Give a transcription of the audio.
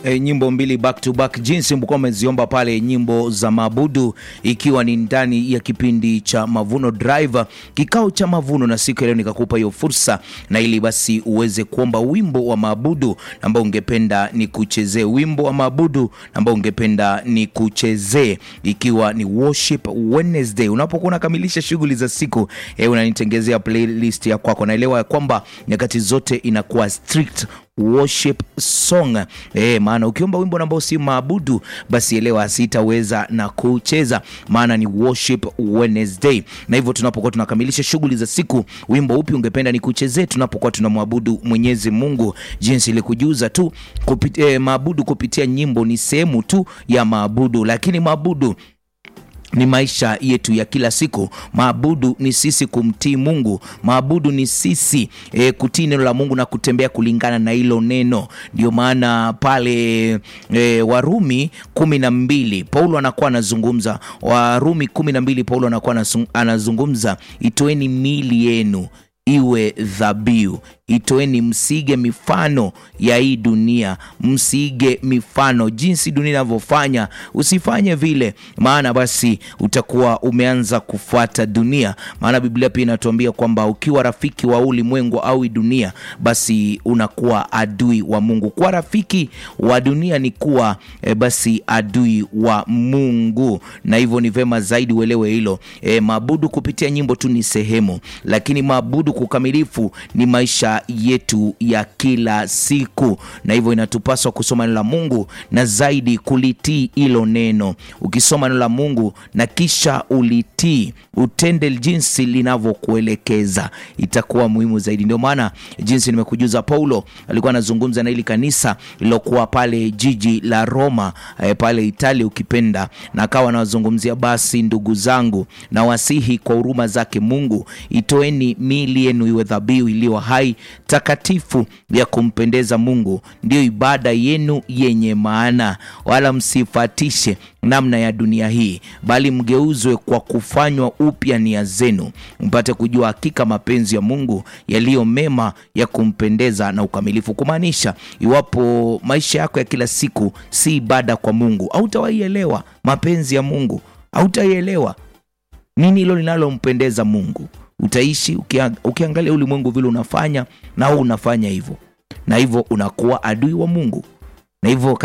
e, nyimbo mbili back to back, jinsi mlikuwa umeziomba pale, nyimbo za maabudu, ikiwa ni ndani ya kipindi cha Mavuno Drive, kikao cha mavuno, na siku ya leo nikakupa hiyo fursa, na ili basi uweze kuomba wimbo wa maabudu ambao ungependa ni kuchezee, wimbo wa maabudu ambao ungependa ni kuchezee, ikiwa ni Worship Wednesday. Unapokuwa unakamilisha shughuli za siku e, unanitengezea playlist ya kwako. Naelewa ya kwamba nyakati zote inakuwa strict worship song eh, maana ukiomba wimbo ambao si maabudu basi elewa sitaweza na kucheza, maana ni worship Wednesday. Na hivyo tunapokuwa tunakamilisha shughuli za siku, wimbo upi ungependa ni kuchezee tunapokuwa tunamwabudu Mwenyezi Mungu? Jinsi ilikujuza tu kupit, eh, maabudu kupitia nyimbo ni sehemu tu ya maabudu, lakini maabudu ni maisha yetu ya kila siku. Maabudu ni sisi kumtii Mungu, maabudu ni sisi e, kutii neno la Mungu na kutembea kulingana na hilo neno. Ndio maana pale e, Warumi kumi na mbili Paulo anakuwa anazungumza, Warumi kumi na mbili Paulo anakuwa anazungumza, itoeni miili yenu iwe dhabihu Itoeni, msige mifano ya hii dunia, msige mifano jinsi dunia inavyofanya, usifanye vile, maana basi utakuwa umeanza kufuata dunia. Maana Biblia pia inatuambia kwamba ukiwa rafiki wa ulimwengu au dunia, basi unakuwa adui wa Mungu. Kuwa rafiki wa dunia ni kuwa e, basi adui wa Mungu, na hivyo ni vema zaidi uelewe hilo. E, maabudu kupitia nyimbo tu ni sehemu, lakini maabudu kukamilifu ni maisha yetu ya kila siku, na hivyo inatupaswa kusoma neno la Mungu na zaidi kulitii hilo neno. Ukisoma neno la Mungu na kisha ulitii, utende jinsi linavyokuelekeza, itakuwa muhimu zaidi. Ndio maana jinsi nimekujuza, Paulo alikuwa anazungumza na hili kanisa lilokuwa pale jiji la Roma, eh, pale Italia ukipenda, na akawa anawazungumzia, basi ndugu zangu, na wasihi kwa huruma zake Mungu, itoeni miili yenu iwe dhabihu iliyo hai takatifu ya kumpendeza Mungu, ndiyo ibada yenu yenye maana. Wala msifatishe namna ya dunia hii, bali mgeuzwe kwa kufanywa upya nia zenu, mpate kujua hakika mapenzi ya Mungu yaliyo mema, ya kumpendeza na ukamilifu. Kumaanisha, iwapo maisha yako ya kila siku si ibada kwa Mungu, hautawaielewa mapenzi ya Mungu, hautaielewa nini hilo linalompendeza Mungu utaishi ukiangalia ulimwengu vile unafanya na wewe unafanya hivyo, na hivyo unakuwa adui wa Mungu, na hivyo